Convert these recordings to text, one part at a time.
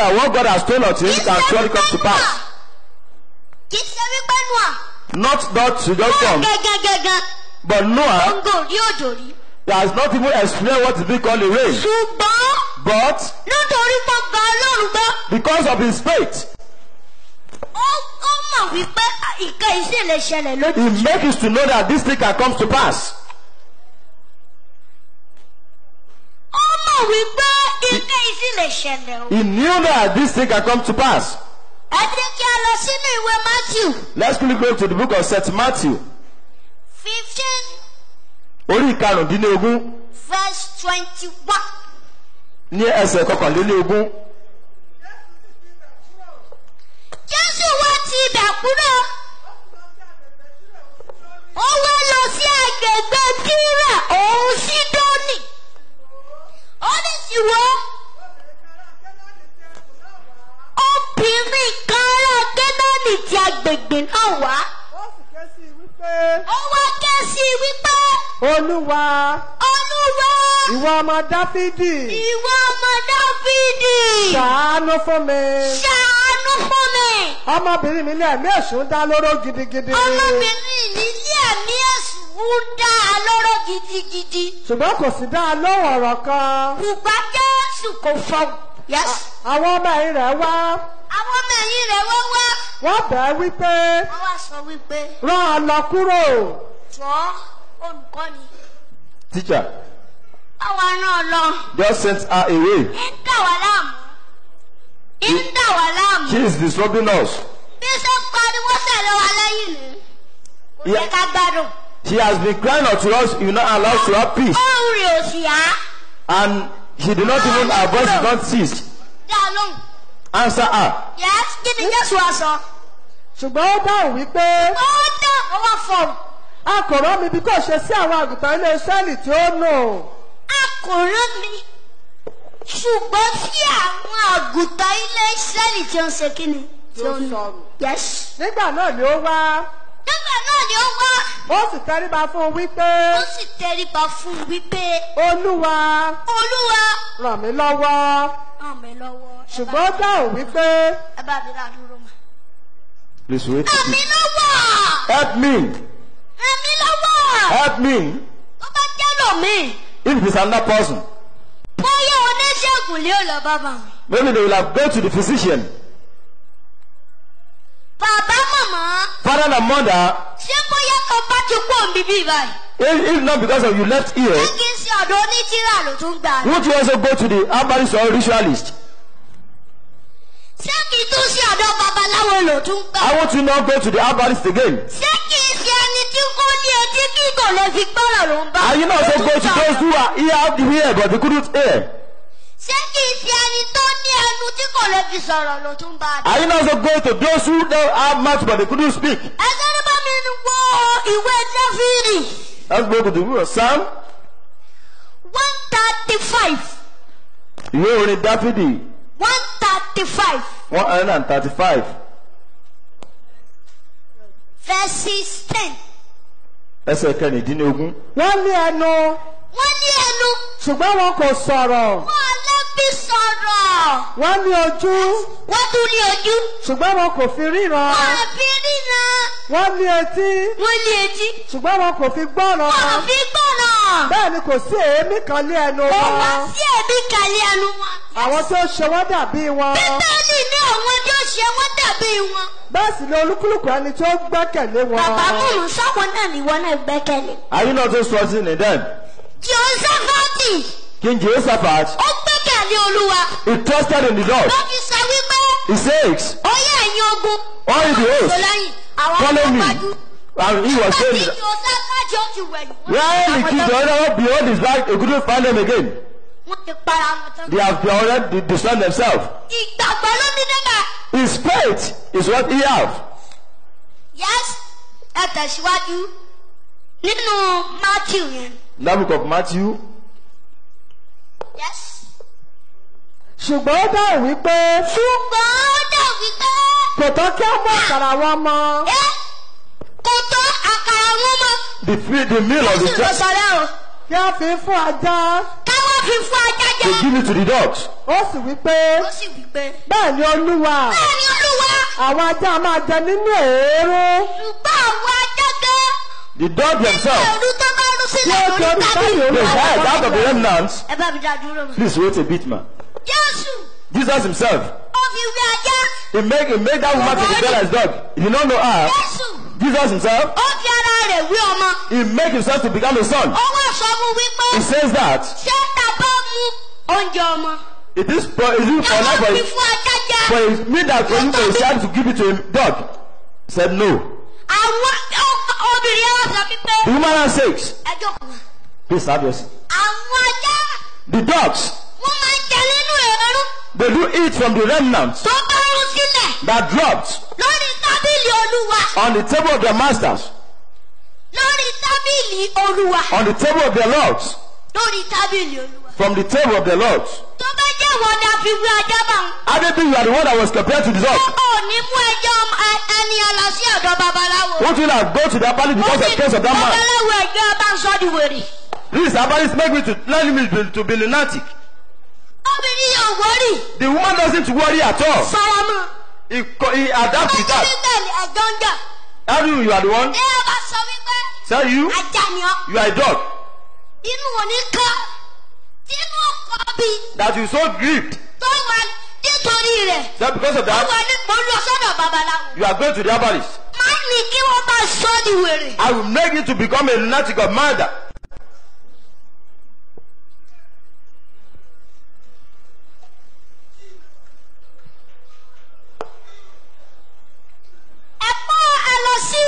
that what God has told us to him can surely come to pass. kì í ṣe wípé nùà Not that to just nùà come, gẹ́gẹ́gẹ́gẹ́ but Noah gbòǹgò rí òjò rí. has not even explained what is being called a rain. ṣùgbọ́n But nítorí pé gba ọlọ́run gbọ́ because of his faith, ó ó mọ̀ wípé ìka yìí sì lè ṣẹlẹ̀ lójú. he makes us to know that this thing can come to pass. ó mọ̀ wípé ìka yìí sì lè ṣẹlẹ̀ o. He knew that this thing can come to pass. ẹ jẹ́ kí a lọ sínú ìwé matthew Let's quickly go to the book of St. Matthew, fifteen orí ìkarùndínlógún verse twenty-one. ní ẹsẹ̀ kọkànlélógún. jésù wá ti ibẹ̀ kúrò ó wá lọ sí agbègbè tírà òun sídónì ó ní sì wọ́ obìnrin kan ará gẹ́nọ́nì ti agbègbè náà wá ó sì ké sí i wípé ó wá ké sí i wípé olúwa olúwa ìwọ ọmọ dáfídì ìwọ ọmọ dáfídì ṣàánú fún mi ṣàánú fún mi ọmọbìnrin mi ní ẹ̀mí èṣù ń dá lóró gidigidi ọmọbìnrin nílé ẹ̀mí ẹ̀sùn ń dá a lọ́rọ̀ gidigidi. ṣùgbọ́n kò sì dá a lóhùn ọ̀rọ̀ kan Bùbá Jésù kò fọ̀hùn. Yes. àwọn ọmọ ẹ̀yìn rẹ̀ wá Àwọn ọmọ ẹ̀yìn rẹ̀ wá wá. wọ́n bẹ̀ ẹ́ wípé Wọ́n wá sọ wípé rán an lọ kúrò jọ́ olùkọ́ni. Teacher, Báwa náà lọ. just sent her away. Ń dà wá láàmú. Ń dà wá láàmú. She is disturbing us. Bí ṣe ń pariwo tẹ̀lé wa lẹ́yìn ni. Kò yẹ Yeah. ká gbádùn. She has been crying unto us, you not allow us to have peace. Ohun rẹ̀ ò sì yá. And she did not even, her voice did not cease. Dá a lóhùn. Answer her. Yes. Kí ni Jésù wá sọ? ṣùgbọ́n ó dáhùn wípé Ó dá ọwọ́ fọ̀hùn. a kò rán mi bí kò ṣe sí àwọn àgùntàn ilé Ísírẹ́lì tí ó nù akọ̀rọ̀ mi ṣùgbọ́n tí àwọn àgùntàn ilé ìsẹ́lì tí ó ń ṣe kí ni. tí ó sọnù yes. nígbà náà ni ó wá nígbà náà ni ó wá ó sì tẹríba fún un wípé ó sì tẹríba fún un wípé olúwa olúwa ràn mí lọ́wọ́ ràn mí lọ́wọ́. ẹ bá- ṣùgbọ́n ó dáhùn wípé ẹ bá mi rà dúró mọ́. Please wait. ràn mí lọ́wọ́ Help me. ràn mí lọ́wọ́. Help me. tó bá jẹ́ lòmíì If it is another person, bóyá oníṣègùn lé ò lọ bàbá mi. maybe they will have gone to the physician. bàbá màmá Father and mother, ṣé bóyá tó bá ti kú òun bíbí báyìí. if, if not because of you left here, ṣé kí n ṣe ọ̀dọ̀ onítìrà ló tún gbà ní. won't you also go to the herbalist or ritualist? ṣé kì í tún ṣe ọ̀dọ̀ babaláwo ló tún gbà. I want you not go to the herbalist again. ṣé kì í ṣe ẹni tí kò ní etí kí kò lè fi gbọ́rọ̀ ló ń bá. And you not also go to those who are here have the ear but they couldn't hear. ṣé kì í ṣe ẹni tó ní ẹnu tí kò lè fi sọ̀rọ̀ ló tún bá. And you not also go to those who don't have mouth but they couldn't speak. ẹgbẹ́ ní bá mi wo ìwé dáfídì Let's go to the book of Psalm. one thirty five Ìwé orin Dáfídì one thirty five one hundred and thirty-five verses ten. ẹsẹ̀ kẹrìndínlógún. wọ́n ní ẹnu wọ́n ní ẹnu ṣùgbọ́n wọn kò sọ̀rọ̀ wọ́n lẹ́bí sọ̀rọ̀ wọ́n ní ojú wọ́n tún ní ojú ṣùgbọ́n wọn kò fi ríran wọ́n fi rína wọ́n ní etí wọ́n ní etí ṣùgbọ́n wọn kò fi gbọ́ràn wọ́n fi gbọ́ràn. bẹ́ẹ̀ ni kò sí èémí kan lé ẹnu Ó wá wọn sí ẹ̀mí kàlẹ́ ẹnu wọn. àwọn tó ṣe wọ́n dàbí wọn Bíbélì ní àwọn tó ṣe wọ́n dàbí wọn. bẹ́ẹ̀ sì ni olúkúlùkù ẹni tó gbẹ́kẹ̀lé wọn Bàbá mọ̀mọ́ sáwọn náà ni wọ́n náà gbẹ́kẹ̀lé. Are you not also trusting in them? Jehoshaphati King Jehoshaphat, ó gbẹ́kẹ̀lé Olúwa. he trusted in the Lord. Ló fi sọ wípé He says, ó yẹ ẹ̀yin ogun. all the Tó hosts, lẹ́yìn àwọn follow ọmọ me. wájú. And he was Àti saying, Jehoshaphati ó ti wẹ̀yìn. when the king Jehoshaphat behold his back, he couldn't find them again. Wọ́n ti para wọn tán. They have already destroyed themselves. Ìgbàgbọ́ ló ní nígbà. His faith is what he have. Yes, ẹ tẹ̀síwájú nínú Matthew yẹn. In that book of Matthew, Yes. ṣùgbọ́n ó dáhùn wípé ṣùgbọ́n ó dà wípé kò tọ́ kí á mú àkàrà wọn mọ ẹ kò tó àkàrà wọn mọ. the, fe- the meal of the Jésù ló church, sọ rẹ o. kí á fi fún ajá káwá fi fún ajá they jẹ. give it to the dogs. ó sì wí pé ó sì wí pé. bẹ́ẹ̀ ni olúwa bẹ́ẹ̀ ni olúwa àwọn ajá máa jẹ nínú èérú ṣùgbọ́n àwọn ajá gan. The dog themselves, ẹ̀rù tó bá rú tí sílẹ̀ ó lórí torí tábìlì. táyì they olúwa hide out of the remnants. ẹ bá mi dá dúró mi. Please wait a bit, man. jésù Jesus himself, ó fi wí ajá. he make, he made that woman to be better as dog. He did not know her. jésù Jesus himself, ó fi ara rẹ̀ wí ọmọ. he make himself to become a son. ó wá sọ fún wípé He says that ṣé ta bá mu oúnjẹ ọmọ. it is for, is it for ẹ life wá for, fi fún ajá jẹ. for it mean that for you for a child to give it to a dog. He said no. àwọn ọ- obìnrin yẹn wá sọ wípé The woman has six. ẹ jókòó. Please have your seat. àwọn ajá The dogs, wọ́n máa ń jẹ nínú ẹ̀rọ they do eat from the remnants tó bá rú sílẹ̀ that dropped lórí tábìlì olúwa on the table of their masters, lórí tábìlì olúwa on the table of their lords, lórí tábìlì olúwa. from the table of their lords. tó bá jẹ́ wọn ni a fi wí ajá bá wọn. I don't think you are the one that was compared to the dog. ó ní mú ẹjọ́ ẹ- ẹni ẹ lọ sí ọ̀dọ̀ babaláwo. Won't you not go to the palace because of the case of that man? babaláwo ẹgbẹ́ bá ń sọ di wèrè. This herbalist make me to let me to, to be lunatic. obìnrin yóò wọ́rì The woman doesn't worry at all. sọ̀rọ̀ mọ́. He, co- he adapt to ọjọ́ that. bíbélì ẹ̀jọ́ ń jà. How do you, you are the one? ẹ bá sọ wípé Tell you, ajá ni ọ́. you are a dog. inú òní kan tínú ọkọ̀ bí That you so grieved. tó wà nítorí rẹ̀. That because of ó wà that, ní mo lọ sọ́dọ̀ babaláwo. you are going to the herbalist. má ní kí wọ́n bá sọ di wèrè. I will make you to become a lunatic of murder. ẹ mọ́ ẹ lọ sí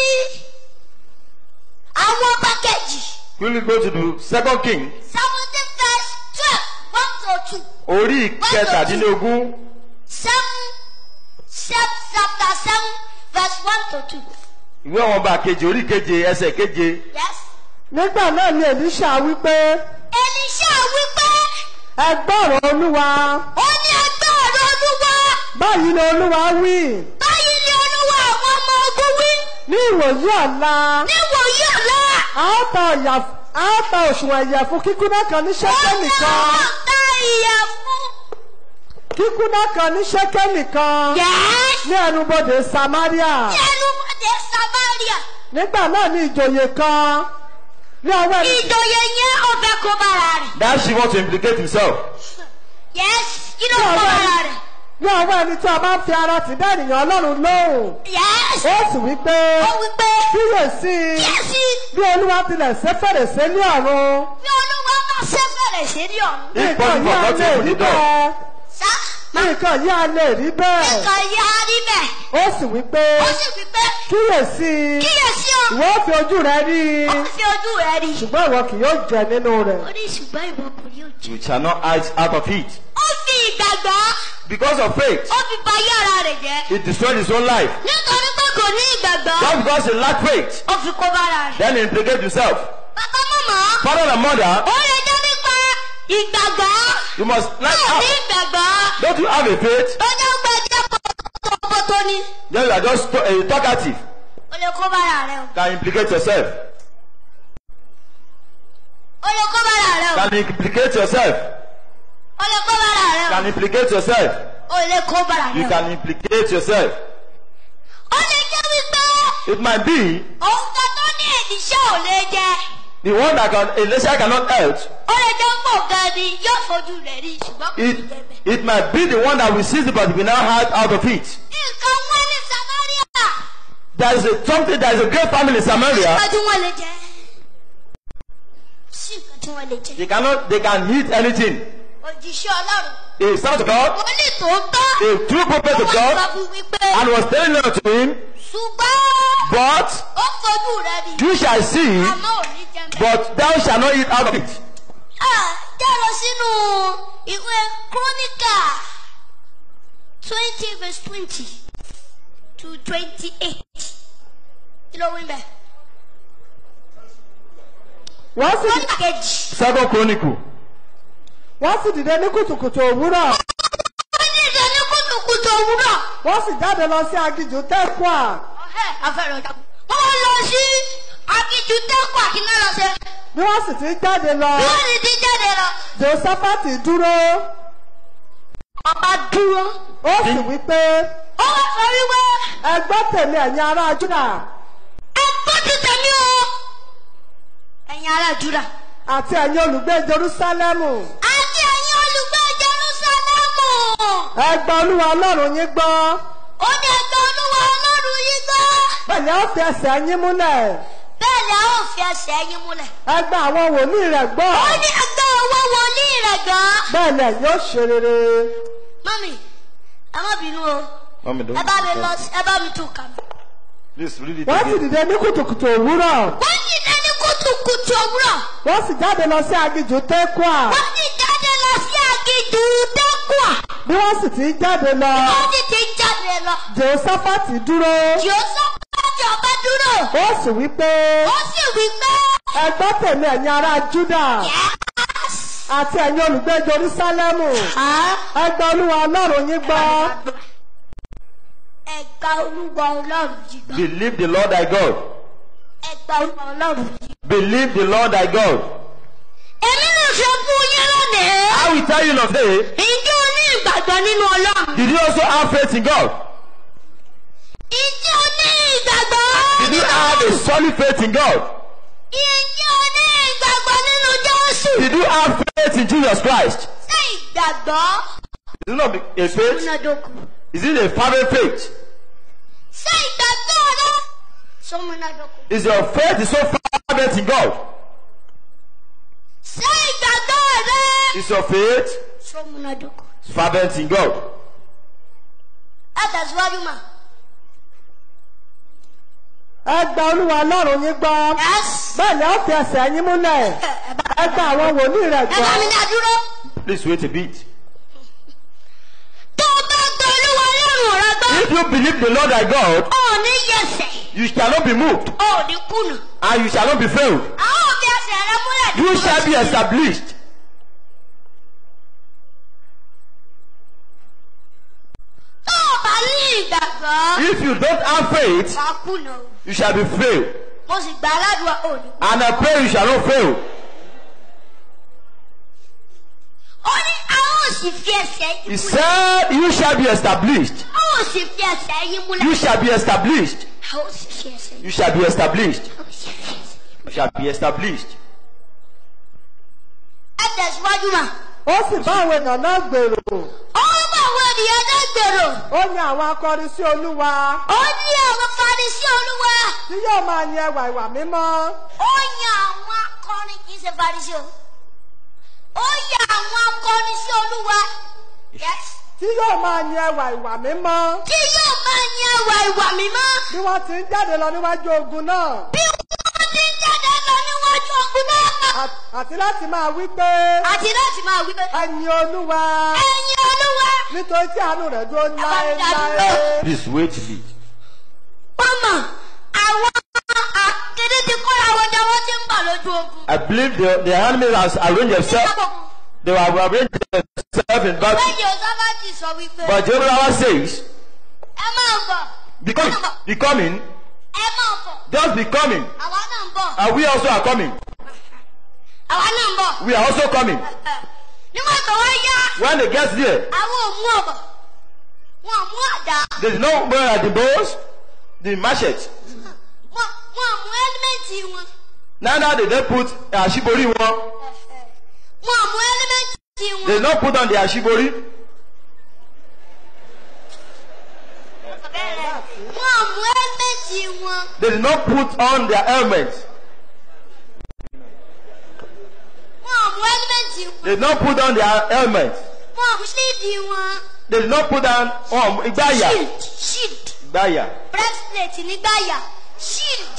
àwọn pákẹ́jì Will you go to the second king? seventeen verse twelve one to two Orí kẹtàdínlógún. seven seven chapter seven verse one to two. Ìwé àwọn ọba kejì orí keje ẹsẹ̀ keje. yes. nígbà náà ni èlíṣà wí pé Elisha wípé ẹ gbọ́rọ̀ olúwa ó ní ẹgbẹ́ ọ̀rọ̀ olúwa báyìí ni olúwa wí báyìí ni olúwa àwọn ọmọ ogun wí ní ìwòyí ọ̀la níwòyí ọ̀la. a ó ta ọ̀yà- a ó ta òṣùwọ̀n ìyẹ̀fun kíkúná kan ní ṣẹ́kẹ́lì kan ta ìyẹ̀fun. kíkúná kan ní ṣẹ́kẹ́lì kan Yes. ní ẹnubodè samaria Ní ẹnu ọdẹ Samaria. nígbà náà ni ìjòyè kan ní ọwọ́ ẹni Ìjòyè yẹn ó fẹ́ kó bára rẹ̀. That she want to implicate himself. Yes. Kí ló ní kó ọwọ́ bára ẹni rẹ̀? ní ọwọ́ ẹni tí a máa ń fi ara tì dá ènìyàn ọlọ́run lóhùn Yes. ó sì wí pé Ó wí pé kíyèsí kíyèsí bí olúwa tilẹ̀ ṣe fèrèsé ní ọ̀run bí olúwa bá ṣe fẹ̀rẹ̀ sí ní ọ̀run. If nǹkan possible, yìí á not lè to open rí the door. bẹ́ẹ̀ Sá. nǹkan yìí á lè rí bẹ́ẹ̀ Nǹkan yá rí bẹ́ẹ̀. ó sì wí pé Ó sì wí pé kíyèsí kíyèsí o. ìwọ ó fi ojú rẹ rí i Ó fi ojú rẹ̀ rí. ṣùgbọ́n ìwọ kì yóò jẹ nínú rẹ̀ Ó ní ṣùgbọ́n ìwọ kò ní ojú. You shall not hide out of it. Ó fi ìgbàgbọ́. Because of faith, Ó fi bayé ara rẹ̀ jẹ́. he destroyed his own life. Nítorí pé kò ní ìgbàgbọ́. Just because he lacked faith, Ó fi kó bára rẹ̀. then he implicate himself. Bàbá mọ̀mọ́. Father and mother, Ó lè jẹ́ nípa ìgbàgbọ́. you must like Ó ní have. ìgbàgbọ́. Don't you have a faith? Ó jẹ́ gbẹ́jẹ́ pọ̀tọ̀pọ̀tọ̀ ni. Then you are just to- uh, talkative. Ó lè kó bára rẹ̀ o. Can implicate yourself. Ó lè kó bára rẹ̀ o. Can implicate yourself. Ó lè kó bára rẹ̀ o. Can implicate yourself. Ó lè kó bára You rẹ̀ o. can implicate yourself. Ó lè jẹ́ wípé It might be òun kan tó ní ìdíṣẹ́ ò lè jẹ. the one that can Elisha cannot help. Ó lè jẹ́ pọ̀ gan ni yóò fojú rẹ̀ rí ṣùgbọ́n kò It ní jẹ bẹ́ẹ̀. it might be the one that will seize it, but we now hide out of it. Nǹkan wọ́n ní Samaria. There is a something. There is a great family in Samaria. Nǹkan tí wọ́n lè jẹ. Sí nǹkan tí wọ́n lè jẹ. They cannot. They can eat anything. Òjìṣẹ́ Ọlọ́run. A son of God, Wọ́n lè tó tọ́. a true prophet of Wọ́n sọ God, fún wípé. and was telling them to him, Ṣùgbọ́n but ó fojú rẹ̀ rí. you shall see, Àmọ́ ò ní jẹ bẹ́ẹ̀. but thou shalt not eat out of it. Ah, jẹ́ lọ sínú ìwé Króníkà twenty verse twenty to twenty-eight. Kí ló wí bẹ́ẹ̀? wọ́n sì Króníkà kejì. Second Chronicle. wọ́n sì dìde ní kùtùkùtù òwúrọ̀ Wọ́n ní ìdè ní kùtùkùtù òwúrọ̀. wọ́n sì jáde lọ sí aginjù tẹ́kùà Ọ̀hẹ́ afẹ́rẹ́ ọjà. Wọ́n lọ sí aginjù tẹ́kọ̀ àkínná lọ sí. bí wọ́n sì ti jáde lọ bí wọ́n sì ti jáde lọ. jehoshaphati dúró ọba dúró. ó sì wí pé ó wá sọ wípé ẹ gbọ́ tèmi ẹ̀yin ará júdà ẹ gbọ́ ti tẹ̀mí o. ẹ̀yin ará júdà. àti ẹ̀yin olùgbé jerúsálẹ́mù àti ẹ̀yin olùgbé Jerúsálẹ́mù. ẹ gba olúwa ọlọ́run yín gbọ́ ó ní ẹgbẹ́ olúwa ọlọ́run yìí gbọ́. pẹ̀lú ó fi ẹsẹ̀ yín múlẹ̀ bẹ́ẹ̀ ni a ó fi ẹsẹ̀ yín múlẹ̀. ẹ gba àwọn wòlíì rẹ̀ gbọ́ ó ní ẹgbẹ́ owó wòlíì rẹ̀ gan. bẹ́ẹ̀ ni ẹ̀yin ó ṣe rere mọ́mì ẹ má bínú o Mommy, don't. ẹ bá mi lọ sí ẹ bá mi tún kà mí. Please read it wọ́n sì again. dìde ní kùtùkùtù òwúrọ̀ wọ́n sì dé ní kùtùkùtù òwúrọ̀. wọ́n sì jáde lọ sí aginjù tẹ́kùà wọ́n sì jáde lọ sí aginjù tẹ́kùà. bí wọ́n sì ti jáde lọ wọ́n sì ti jáde lọ. jehoshaphat dúró Jèhóṣáfátì ọba dúró. ó sì wí pé ó sì wí pé. ẹ gbọ́ tèmi ẹ̀yin ará júdà Yes. àti ẹ̀yin olùgbé jerúsálẹ́mù ẹ gba olúwa ọlọ́run yín gbọ́ Ẹ̀gbà olúwa ọlọ́run yìí gbọ́. Believe the Lord thy God. Ẹ̀gbà olúwa ọlọ́run yìí. Believe the Lord thy God. Èmi ló ṣe fún yín lónìí. I will tell you of today. Ǹjẹ́ o ní ìgbàgbọ́ nínú ọlọ́run? Did you also have faith in God? Ǹjẹ́ o ní ìgbàgbọ́? Did you have a solid faith in God? Ǹjẹ́ o ní ìgbàgbọ́ nínú Jésù? Did you have faith in Jesus Christ? Ṣé ìgbàgbọ́? Is it not a faith? Múnádóko. Is it a fervent faith? Ṣé ìgbàgbọ́ rẹ? Ṣé múnádóko? Is your faith is so fervent in God? Ṣé ìgbàgbọ́ rẹ? Is your faith Ṣé múnádóko? fervent in God? Ẹ tẹ̀síwájú mà. ẹ gba olúwa ọlọ́run yín gbọ́ Yes. bẹ́ẹ̀ ni ó fi ẹsẹ̀ yín múlẹ̀ ẹ gba àwọn wòlíì rẹ̀ Ẹ gbọ́ bá mi dá dúró. Please wait a bit. Tó o bá gbọ́ olúwa ọlọ́run rẹ gbọ́. If you believe the Lord thy God, Ó ní yẹsẹ̀. you shall not be moved Ó ní kùnà. and you shall not be failed. Àwọn òbí ẹsẹ̀ rẹ múlẹ̀. You shall be established. Tó o bá ní ìgbàgbọ́. If you don't have faith, Wàá kùnà o. you shall be failed. Mo sì gbà aládùúgbò ò ní kùnà. And I pray you shall not fail. Ó ní àwọn ò sì fi ẹsẹ̀ He yín múlẹ̀. said, You shall be established. Àwọn ò sì fi ẹsẹ̀ yín múlẹ̀. You shall be established. Àwọn ò sì fi ẹsẹ̀ yín. You shall be established. Àwọn ò sì fi ẹsẹ̀ yín. You shall be established. Ẹ tẹ̀síwájú mà. ó sì bá àwọn èèyàn náà gbèrò Ó ń bá àwọn ènìyàn náà gbèrò. ó ní àwọn akọrin sí olúwa Ó ní àwọn Farisí olúwa. tí yóò máa yin ẹwà ìwà mímọ́ Ó yan àwọn akọrin kì í ṣe Farisí o. Ó yan àwọn akọrin sí olúwa. Yes. tí yóò máa yin ẹwà ìwà mímọ́ Tí yóò máa yan ẹwà ìwà mímọ́. bí wọ́n ti ń jáde lọ níwájú ogun náà Bí wọ́n ti ń jáde lọ níwájú ogun náà. à- àti láti máa wí pé Àti láti máa wí pé. ẹyin olúwa Ẹyin olúwa. nítorí tí àánú rẹ̀ dúró bá mi dá dúró. láéláé. Please wait a bit. Mama, àwọn akéde ti kọ́ra àwọn ọjà wọn ti ń bà lójú ogun. I believe the, the enemy has arranged themselves. They have arranged themselves in battle. Lẹ́yìn Ọ̀sáfàtì sọ wípé. But Jehovah says, Ẹ máa bọ̀. be coming, be coming, Ẹ máa bọ̀. just be coming. Àwa náà ń bọ̀. And we also are coming. Àwa náà ń bọ̀. We are also coming. Nígbà tó wá yá, When they get there, àwọn ò mú ọ̀bọ̀. Wọ́n ò mú àdá. they did not wear the bows, the machete. Wọ́n wọ́n ò mú ẹ́límẹ̀ntì wọn. Neither did they put ashibori one. Wọ́n ò mú ẹ́límẹ̀ntì They wọn. did not put on the ashibori. Wọ́n ò mú ẹ́límẹ̀ntì wọn. They did not put on their helmets. Wọ́n ò mú ẹ́límẹ̀ntì wọn. They did not put on their helmets. Wọ́n ò mú ṣíìdì wọn. They did not put on um, igbaya. Shield. Shield. Igbaya. breastplate nígbàyà shield.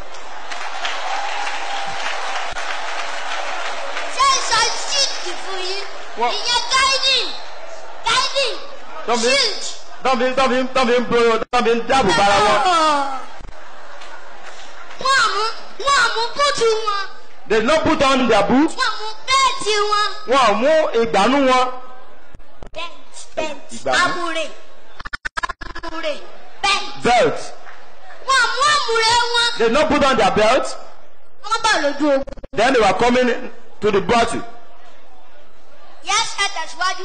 ṣé ìsọ shield fún yín Wọ́n- ìyẹn guiding guiding Tọ́mi shield. tọ́mi tọ́mi tọ́mi ń boro tọ́mi ń dáàbò bara wọn. wọ́n àmú wọ́n àmú búùtù wọn They did not put on their boots. wọ́n àmú bẹ́ẹ̀tì wọn. Wọ́n ò mú ìgbànú wọn. bent bent Ìgbàmú. amúre amúre bent. Belt. wọ́n àmú àmúre wọn. They did not put on their belt. wọ́n bá lójú ogun. Then they were coming to the battle. Yes, ẹ tẹ̀síwájú.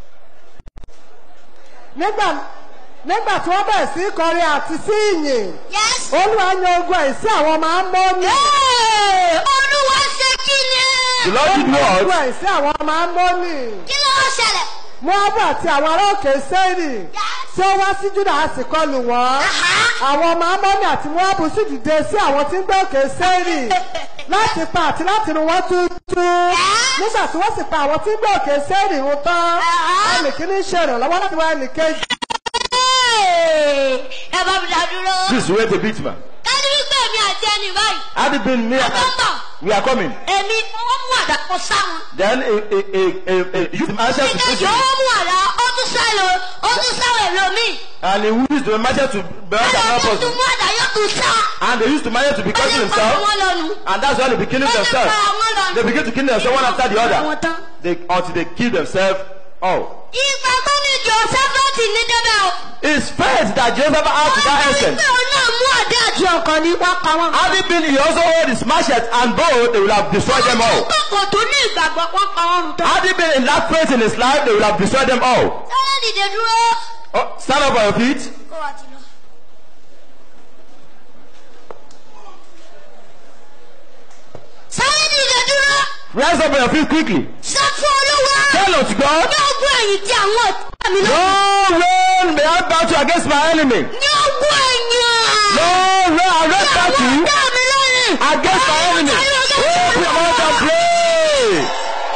nígbà nígbà tí wọ́n bẹ̀rẹ̀ sí í kọrin àti sí ìyìn Yes. olúwa yan ogun ẹ̀ sí àwọn ọmọ amóni Hey! Olúwa ṣe kí The ni? Lord did ogun what? ẹ̀ sí àwọn ọmọ amóni Kí ló ń ṣẹlẹ̀? moabu àti àwọn ará òkè sẹ́rì tí ó wá sí juda a sì kọlù wọ́n àwọn ọmọ amóni àti moabu sì dìde sí àwọn tí ń gbé òkè sẹ́rì láti pa àti láti run wọ́n tútú nígbà tí wọ́n sì pa àwọn tí ń gbé òkè sẹ́rì run tán ẹnì kìíní ṣe ìrànlọ́wọ́ láti wá ẹnì kejì Hey! Ẹ bá mi dá dúró. Please wait a bit, man. Kájú wípé èmi àti ẹnì báyìí. Had it been me, Remember. we are coming. Èmi wọ́n mú àdá kan sáwọn. Then a, a, a, a, a youth answered to Ìkejì preach ó mú àdá ó tún sálọ ó tún sáwọ̀ èlò mi. and he used the marcher to burn Ẹ̀rọ another tó tún person. mú àdá yóò tún sá. And they used the marcher to be Ó cutting lè pa himself. àwọn lọ́nu. And that's why they be killing Ó lè pa themselves. àwọn lọ́nu. They begin to kill themselves one after the Àwọn other. tán. They, until they kill themselves all. Ìgbà tó ní Jòsẹ́fẹ́tì ní débẹ̀ o. It's faith that Joseph had to that Wọ́n extent. wípé òun náà mú àdá àti ọkàn ní wọ́n pa wọ́n. Had it been he also hold his machete and bow, they would have destroyed them all. Kò tó ní ìgbàgbọ́ wọ́n pa wọ́n rùn tán. Had it been in that faith in his life, they would have destroyed them all. Sáré dìde dúró. Oh, stand up on your feet. Kó wa ti lọ. Sáré dìde dúró. Rise up on your feet quickly. Sọ fún Olúwa. Tell unto God, Ní ogún ẹ̀yìn tí àwọn ọ̀tá mi lọ. No rain may I battle against my enemy. Ní ogún ẹ̀yìn. No rain I raise Àwọn battle ọ̀tá mi lónìí. against my enemy. Open your mouth and pray.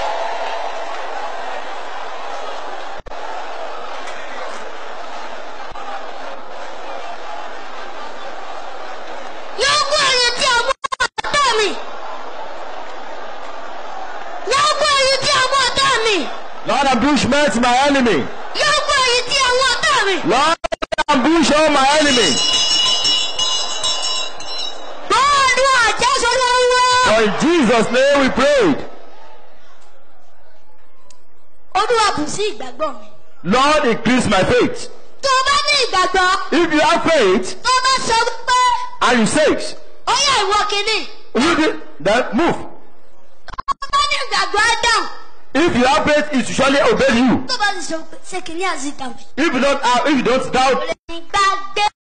Ní ogún ẹ̀yìn tí àwọn ọ̀tá mi. Ní ogún ẹ̀yìn tí àwọn ọ̀tá mi. Lord, ambush me to my enemy. Ní ogún ẹ̀yìn tí àwọn ọ̀tá mi. Lord, ambush all my enemy. Bọ́ọ̀lù àjẹsọ lọ́wọ́. For in Jesus' name we prayed. Olúwa bù sí ìgbàgbọ́ mi. Lord, increase my faith. Tó o bá ní ìgbàgbọ́, If you have faith tó o bá sọ wípé and you say it, ó yẹ ìwọ kìíní. you did- then move. Tó o bá ní ìgbàgbọ́ á dáhùn. If you have faith, it will surely obey you. Tó o bá ti sọ pé ṣé kìíní àti ìdàgbé. If you don't have, if you don't doubt, Ìgbàgbọ́